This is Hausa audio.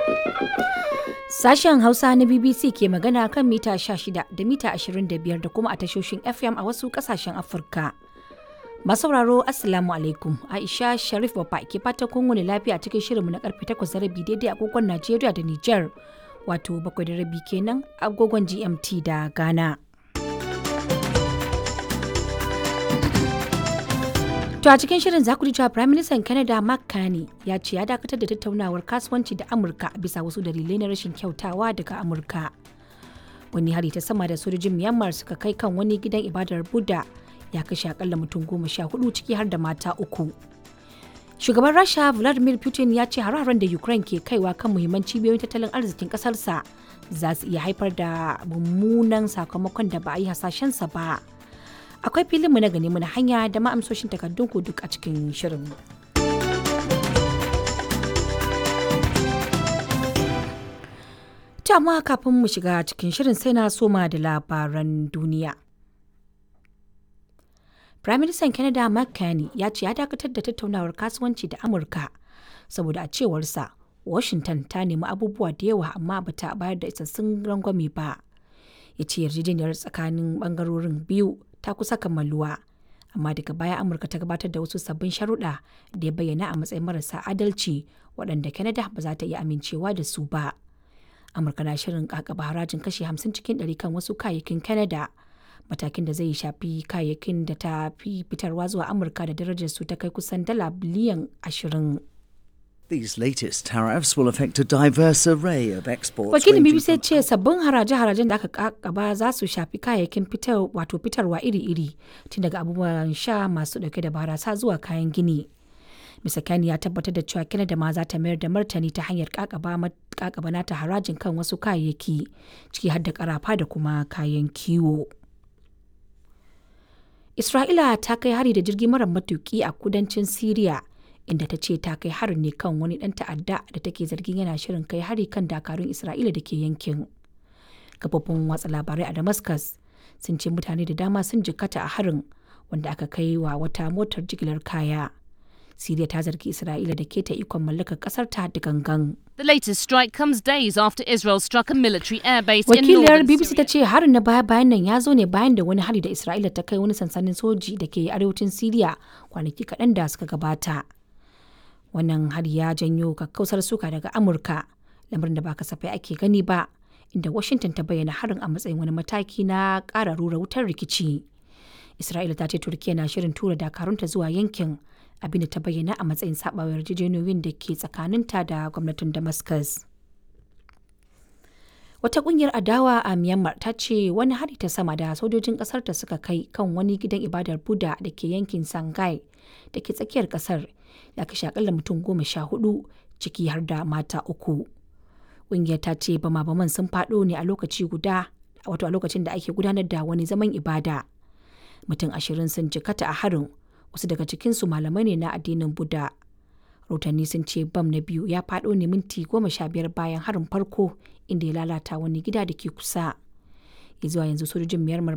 Sashen Hausa na BBC ke magana kan mita 16 da mita 25 da kuma a tashoshin FM a wasu kasashen Afirka. Masauraro Assalamu alaikum Aisha Sharif Baba ke fata kun wani lafiya cikin shirinmu na karfe 8 da rabi daidai agogon Najeriya da Nijar wato bakwai da rabi kenan agogon GMT da Ghana. To a cikin shirin za ku ji cewa Prime Minister Canada Mark Carney ya ce ya dakatar da tattaunawar kasuwanci da Amurka bisa wasu dalilai na rashin kyautawa daga Amurka. Wani hari ta sama da sojojin Myanmar suka kai kan wani gidan ibadar Buddha ya kashe akalla mutum goma sha hudu ciki har da mata uku. Shugaban Rasha Vladimir Putin ya ce hare-haren da Ukraine ke kaiwa kan muhimman cibiyoyin tattalin arzikin kasarsa za su iya haifar da mummunan sakamakon da ba a yi hasashensa ba. akwai filinmu na gani na hanya da ma'amsoshin takardun ku duk a cikin shirin. amma kafin mu shiga cikin shirin sai na soma da labaran duniya. Firaministan Canada Mark Carney ya ce ya dakatar da tattaunawar kasuwanci da Amurka saboda a cewarsa Washington ta nemi abubuwa da yawa amma bata bayar da isassun rangwame ba. Ya ce yarjejeniyar tsakanin bangarorin biyu ta kusa kammaluwa amma daga baya amurka ta gabatar da wasu sabbin sharuɗa da ya bayyana a matsayin marasa adalci waɗanda canada ba za ta iya amincewa da su ba amurka na shirin kakaba harajin kashi 50 cikin 100 kan wasu kayayyakin canada matakin da zai shafi kayayyakin da ta fi fitarwa zuwa amurka da darajar su ta kai kusan dala biliyan 20 These latest tariffs will affect a diverse array of exports. Wakilin ranging BBC from- ce sabbin haraje-harajen da aka kakaba za su shafi kayayyakin fitar wato fitarwa iri-iri tun daga abubuwan sha masu dauke da barasa zuwa kayan gini. Mr. Kani ya tabbatar da cewa Canada ma za ta mayar da martani ta hanyar kakaba ma- kakaba nata harajin kan wasu kayayyaki ciki har da karafa da kuma kayan kiwo. Isra'ila ta kai hari da jirgi mara matuki a kudancin Siriya inda ta ce ta kai harin ne kan wani ɗan ta'adda da take zargin yana shirin kai hari kan dakarun Isra'ila da ke yankin. Kafofin watsa labarai a Damascus sun ce mutane da dama sun jikkata a harin wanda aka kai wa wata motar jigilar kaya. Siriya ta zargi Isra'ila da keta ikon mallakar ƙasar ta da gangan. The latest strike comes days after Israel struck a military airbase in Wakiliyar northern BBC ta Syria. ce harin na baya bayan nan ya zo ne bayan da wani hari da Isra'ila ta kai wani sansanin soji da ke arewacin Siriya kwanaki kaɗan da suka gabata. Wannan hari ya janyo kakkausar suka daga Amurka, lamarin da ba kasafai ake gani ba, inda Washington ta bayyana harin a matsayin wani mataki na ƙara rura wutar rikici. Isra'ila ta ce Turkiyya na shirin tura dakarunta zuwa yankin abinda ta bayyana a matsayin saɓawa yarjejeniyoyin da ke tsakaninta da gwamnatin Damascus. Wata kungiyar adawa a Myanmar ta ce wani hari ta sama da sojojin kasar ta suka kai kan wani gidan ibadar Buddha da ke yankin Sangai da ke tsakiyar kasar ya kashe akalla mutum goma sha hudu ciki har da mata uku. Kungiyar ta ce bama-baman sun faɗo ne a lokaci guda wato a lokacin da ake gudanar da wani zaman ibada. Mutum ashirin sun jikata a harin wasu daga cikinsu malamai ne na addinin Buddha. rahotanni sun ce bam na biyu ya faɗo ne minti goma sha biyar bayan harin farko inda ya lalata wani gida da ke kusa ya zuwa yanzu sojojin myanmar